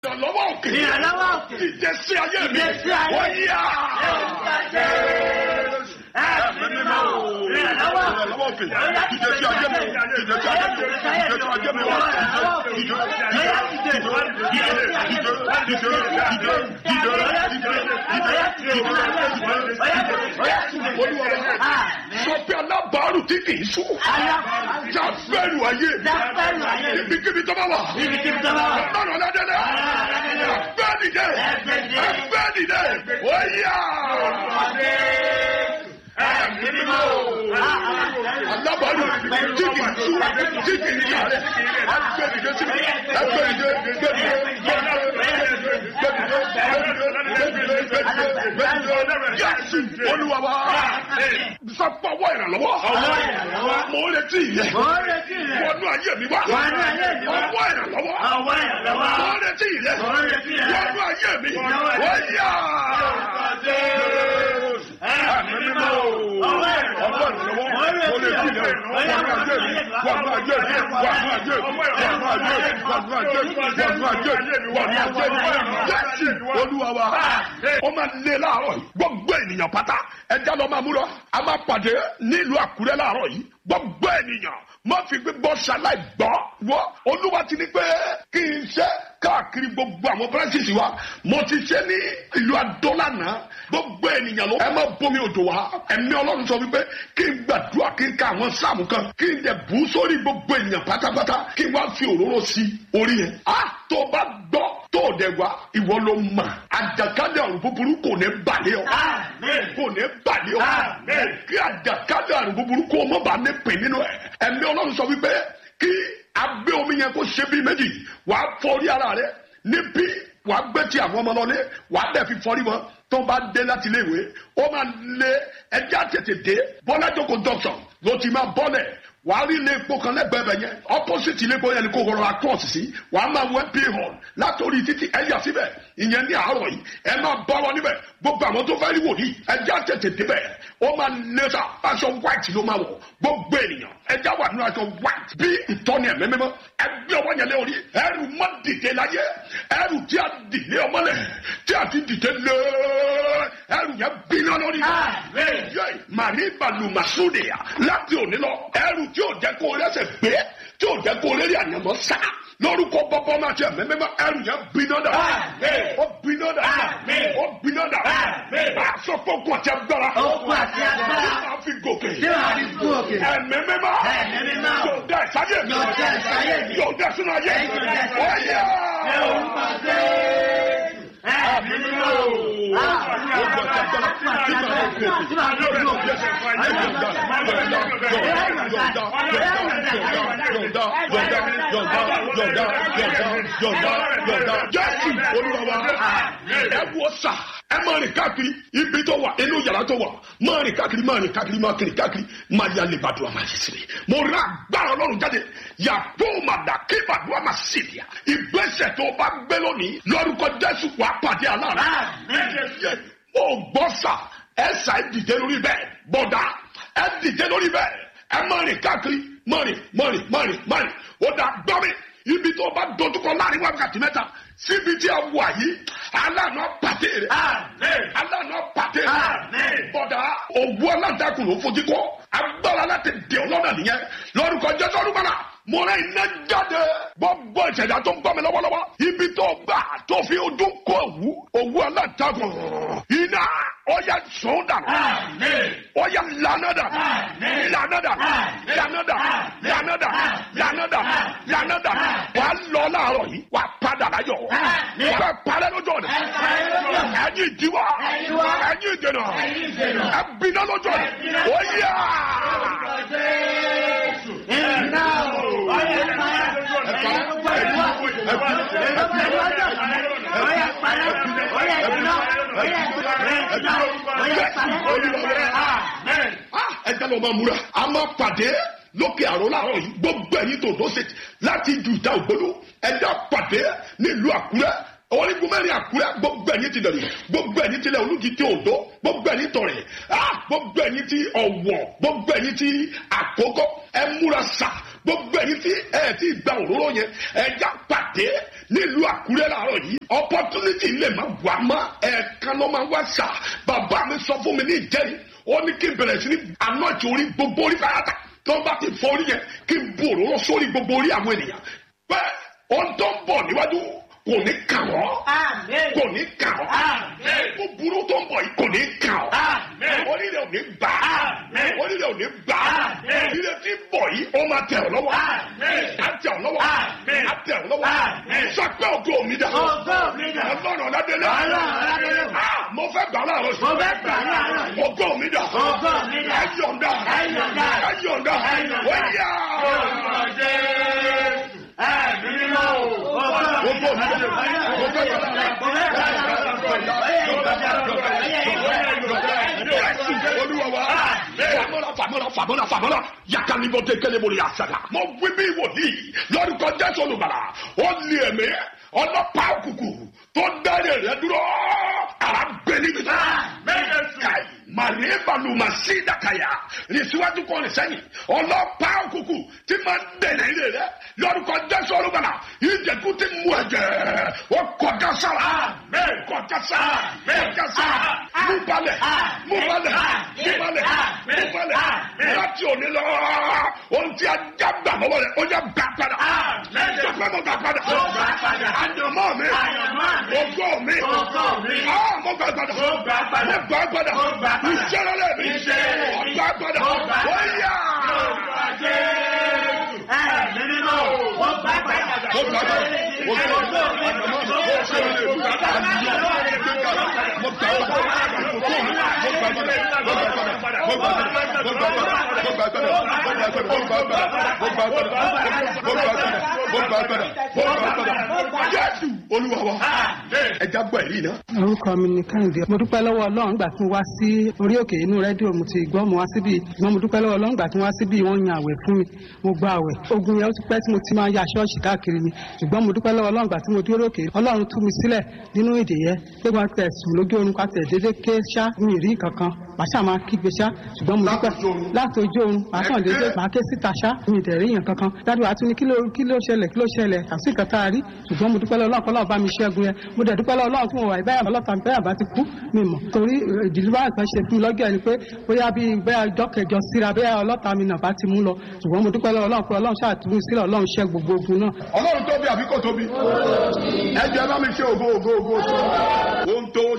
ìrànlọ́wọ́ òkè. Ìrànlọ́wọ́ òkè. ìjẹsí ayé mi. Ìjẹsí ayé mi. wọ́n yá. Ẹ̀mí mímọ́ o. Ìrànlọ́wọ́ òkè. ìrànlọ́wọ́ òkè. ìjẹsí ayé mi. ìjẹsí ayé mi. ìjẹsí ayé mi. sọ pé alábàárù tí kì í sùn. jáfẹ́rù ayé. Jáfẹ́rù ayé. ibikíbi tó bá wà. Ibikíbi tó bá wà. ọlọ́run ọlọ́dẹ́dẹ́. ẹgbẹ́ dìde. Ẹgbẹ́ dìde. ẹgbẹ́ dìde. wọ́n yá. alábàárù tí kì í sùn. tí kì í sùn. ẹgbẹ́ dìde sí mi. ẹgbẹ́ dìde. ẹgbẹ́ dìde. Jésù olúwa wa sọpọ̀wọ́ ìrànlọ́wọ́ Ọwọ́ ìrànlọ́wọ́. mo ń retí yẹ Mo ń retí rẹ̀. wọnú ayé mi wá Wọnú ayé mi wá. ọwọ́ ìrànlọ́wọ́ Ọwọ́ ìrànlọ́wọ́. mo ń retí yẹ Mo ń retí rẹ̀. wọnú ayé mi Wọnú ayé mi. wọ́n yá. Ẹ̀mí mímọ́ o. Ọwọ́ ìrànlọ́wọ́. Mo ń retí rẹ̀. wọnú ayé mi wọnú ayé mi wọnú ayé mi wọnú ayé mi wọnú ayé mi wọnú ayé mi wọnú ayé mi Jésù olúwa wa ó máa lé láàárọ̀ yìí gbogbo ènìyàn pátá ẹja lọ máa mú lọ a máa pàdé nílùú àkúrẹ́ láàárọ̀ yìí gbogbo ènìyàn má fi gbígbọ́ ṣaláì gbọ́ wọ́ olúwa ti ní pé kí n ṣe káàkiri gbogbo àwọn branches wa mo ti ṣe ní ìlú adólànà gbogbo ènìyàn ló ẹ má bomi òjò wá ẹ̀mí ọlọ́run sọ wípé kí n gbàdúrà kí n ka àwọn sáàmù kan kí n dẹ̀ bù sórí gbogbo ènìyàn pátápátá kí n wá fi òróró sí orí yẹn a tó o bá gbọ́ tó o dẹ̀ wá ìwọ ló mà àjàkálẹ̀ ọ̀rùn búburú kò ní balẹ̀ ọ Àmín. kò ní balẹ̀ ọ Àmín. kí àjàkálẹ̀ ọ̀rùn búburú kò mọ̀ bá ní pè nínú ẹ̀ ẹ̀mí ọlọ́run sọ wípé kí agbé omi yẹn kó ṣe bí méjì wàá fọrí ara rẹ níbí wàá gbé ti àwọn ọmọ lọlé wàá dẹ̀ fi fọrí wọn tó bá dé láti ilé ìwé ó máa lé ẹjẹ́ àtètè dé bọ́lá jókòó junction ló ti máa bọ́lẹ̀ wàá rí ilé epo kan lẹ́gbẹ̀ẹ́ bẹ̀ yẹn opposite ilé epo yẹn ni kò rọra cross sí wàá máa wọ mp hall látòrí títí ẹ̀yà síbẹ̀ ìyẹn ní àárọ̀ yìí ẹ máa bọ́ wọn níbẹ̀ gbogbo àwọn tó fẹ́ rí wòlíì ẹjẹ́ àtètè débẹ̀ ó máa lé sa aṣọ white ló máa wọ̀ gbogbo ènìyàn ẹjẹ́ wà nínú aṣọ white bí ìtọ́ni ẹ̀mí mímọ́ ẹgbẹ́ ọwọ́ yẹn lé orí ẹrù má dìde láyé ẹrù tí a dìde ọmọlẹ̀ tí a ti dìde lé ẹrù yẹn gbiná lórí Àmín. yẹ màrí balu masudeya láti òní lọ ẹrù tí ò jẹ́ kó o lẹ́sẹ̀ gbé tí ò jẹ́ kó o lérí àyànmọ́ sá lórúkọ bọ́bọ́ máa ṣe mẹ́mẹ́mẹ́ ẹrù yẹn gbiná dà Àmín. ó gbiná dà Àmín. ó gbiná dà Àmín. aṣọ fọkùn àti agbára Okun àti agbára. tí màá fi gòkè Tí màá fi gún òkè. ẹ̀mẹ́mẹ́má Ẹ̀mí mímọ́. yóò dá ìsáyé mi Yóò dá ìsáyé mi. yóò dá sínú ayé Yóò dá sínú ayé. ọ̀yà. Ẹ orúkọ Jésù. Ẹ̀mí mímọ́ o. jésù olúwa ẹ wo sà ẹ máa rìn káàkiri ibi tó wà inú yàrá tó wà máa rìn káàkiri máa rìn káàkiri máa kiri káàkiri máa yà lè bàdúrà máa yẹ sílẹ̀ mo rà agbára ọlọ́run jáde yàtọ̀ màdà kí bàdúrà máa sílẹ̀ ìgbésẹ̀ tó bá gbé lónìí lórúkọ jésù wà pàdé aláàrá yẹ o gbọ́ sà ẹ sà ẹ dìde lórí bẹ́ẹ̀ bọ̀dà ẹ dìde lórí bẹ́ẹ̀ ẹ máa rìn káàkiri máa rìn máa rìn máa rìn máa rìn ó dà gbọ́ mi ibi tó bá dojúkọ láàrin wákàtí mẹ́ta síbi tí a wà yìí aláàánú pàdé rẹ̀ Àmín. aláàánú pàdé rẹ̀ Àmín. bọ̀dà òwú aláǹtakùn ló fojú kọ́ agbára láti dè ọ́ lọ́nà nìyẹn lórúkọ jésù olúmọ̀lá mo rẹ̀ iná jáde gbogbo ìṣẹ̀dá tó ń gbọ́ mi lọ́wọ́lọ́wọ́ ibi tó gbà tó fi ojú kọ òwú òwú aláǹtakùn iná ọ̀yà sùn dànù Àmín. ọ̀yà lànà dànù Àmín. lànà dànù Àmín. lànà dànù Àmín. lànà dànù Àmín. lànà dànù Àmín. lànà dànù Àmín. wà á lọ láàárọ̀ yìí wà á padà láyọ̀ Àmín. wà á parẹ́ lójú ọ̀nà Ẹ parẹ́ lójú ọ̀nà. ẹ̀yin ìdíwọ́ Ẹ̀yin ìdíwọ́. ẹ̀yin ìdènà Ẹ̀yin ìdènà. ẹ bínú lójú ọ̀nà Ẹ bínú. ó yá. Orúkọ Jésù. Iná o. Ọyẹ parẹ́. Ẹ̀yin gbogbo ìwọ. Ẹ̀yin gbogbo ìwọ jọ̀ parẹ́. Ọyẹ parẹ́. Ọyẹ ìdùnnà. Ọyẹ ìdùnnà. Ọyẹ parẹ́. Àmín. Ah, ẹ jẹ́ lọ máa múra a máa pàdé lókè àrò láàárọ̀ yìí gbogbo ẹ̀yin tó tó ṣe láti ju ìta ògbóló ẹ jẹ́ pàdé nílùú àkúrẹ́ orígun mẹ́rin àkúrẹ́ gbogbo ẹ̀yin ti dẹ̀rẹ̀ gbogbo ẹ̀yin ti lẹ̀ olùdí ti òdo gbogbo ẹ̀yin tọ̀rẹ̀ ah gbogbo ẹ̀yin ti ọ̀wọ̀ gbogbo ẹ̀yin ti àkókò ẹ múra sà gbogbo ẹ̀yin tí ẹ ti gba òróró yẹn ẹja pàdé nílùú àkúrẹ́ làárọ̀ yìí opportunity lè má wà má ẹ̀ẹ̀kan ló máa wá sà bàbá mi sọ fún mi ní ìjẹ́rìí ó ní kí n bẹ̀rẹ̀ sí ní anọ́ọ̀tì orí gbogbo orí fàyàtà tó bá ti fọ orí yẹn kí n bu òróró sórí gbogbo orí àwọn ènìyàn bẹ́ẹ̀ ohun tó ń bọ̀ níwájú kò ní kàn ọ́ Amen. kò ní kàn ọ́ Amen. búburú tó ń bọ̀ yìí kò ní kàn ọ́ Amen. orílẹ̀ ò ní gbà á Amen. orílẹ̀ ò ní gbà á Amen. orílẹ̀ tí ń bọ̀ yìí ó máa tẹ̀ ọ́ lọ́wọ́ Amen. á tẹ̀ ọ́ lọ́wọ́ Amen. á tẹ̀ ọ́ lọ́wọ́ Amen. sọ pé ògo mi dà Ògo mi dà. ọlọ́run ọ̀làdélé Ọlọ́run Ọládélé. Ah, mo fẹ́ gbà láàárọ̀ Mo fẹ́ gbà láàárọ̀ yìí. ògo mi dà Ògo mi dà. ẹ yọ̀ǹda Ẹ yọ̀ǹda. ẹ yọ̀ǹda Ẹ yọ̀ǹda. wẹ́yà Orúkọ Jésù. Ẹ̀mí mímọ́ o. ògo mi dà mo fẹ́ gbà láàárọ̀ Jésù olúwa wa famọ́ra famọ́ra famọ́ra famọ́ra yakalibọ tẹ kẹlẹ bolo yasada mo wí bí wòlíì lórúkọ Jésù olùbàlà ó lé ẹ̀mí ọlọ́pàá òkùnkùn tó dáre rẹ dúró ara gbẹ níbi tá kai màrí balùwà sí dàkàyà ní síwájú kọ́ni sẹ́yìn ọlọ́pàá òkùnkùn tí máa ń dẹ̀nà ilé rẹ lórúkọ Jésù olùbàlà ìjẹ̀kú ti mú ẹ̀jẹ̀ ó kọjá sára kọjá sára kọjá sára mú balẹ̀ mú balẹ̀ mú balẹ̀ mú balẹ̀ láti òní lọ ohun tí a já gbà lọ́wọ́ rẹ̀ ó yẹ gbà padà jọpẹ́ mo gbà padà àyànmọ́ mi ògo mi Ògo mi. Ah, mo gbà padà Mo gbà padà. mo gbà padà Mo gbà padà. ìṣẹ́rẹ́lẹ̀ mi Iṣẹ́ rẹ̀ mo mi. gbà padà Mo gbà padà. ó yá. Orúkọ Jésù. Ẹ̀mí mímọ́ o. Mo gbà padà. Mo gbà padà. Mo gbà padà. Ògo mi. Mo gbà padà. Mo gbà padà. Jésù Olúwa wa ẹja gbọ́ ẹ̀rí náà. orúkọ mi ni kẹ́hìndé mo dúpẹ́ lọ́wọ́ ọlọ́run gbà tí mo wá sí orí òkè inú rédíò mo ti gbọ́ mo wá síbí ṣùgbọ́n mo dúpẹ́ lọ́wọ́ ọlọ́run gbà tí mo wá síbí wọ́n yan àwẹ̀ fún mi mo gba àwẹ̀ ogun yẹn ó ti pẹ́ tí mo ti máa ya ṣọ́ọ̀ṣì káàkiri ni ṣùgbọ́n mo dúpẹ́ lọ́wọ́ ọlọ́run gbà tí mo dúró òkè ọlọ́run tú mi sílẹ̀ nínú ìdè yẹn pé wọ́n tẹ̀ sùn lójú oorun ká tẹ̀ déédéé ké ṣá mi ì rí kankan màá ṣáà máa kígbe ṣá ṣùgbọ́n mo dúpẹ́ Láti ojú oorun. láti ojú oorun màá kàn déédéé màá ké síta ṣá mi ì dẹ̀ rí yàn kankan dájú àti ní kí ló kí ló ṣẹlẹ̀ kí ló ṣẹlẹ̀ àti nǹkan tá a rí ṣùgbọ́n mo dúpẹ́ lọ́wọ́ ọlọ́run kọ́ lọ́ọ̀ bá mi ṣẹ́gun yẹn mo dẹ̀ dúpẹ́ lọ́wọ́ ọlọ́run tí mo wà ìbáyà ọlọ́ta bẹ́ẹ̀ àbá ti kú mi mọ̀ torí ìdílé wa kan ṣe fún mi lọ́jọ́ ẹni pé bóyá bí bóyá ọjọ́ kẹjọ síra bóyá ọlọ́ta mi nà bá ti mú lọ ṣùgbọ́n mo dúpẹ́ lọ́wọ́ ọlọ́run pé ọlọ́run ṣàtúnú sílẹ̀ ọlọ́run ṣẹ́ gbogbo ogun náà Ọlọ́run tóbi àbí kò tóbi? Ẹ jẹ́ bá mi ṣe ògo ògo ògo. Ohun tó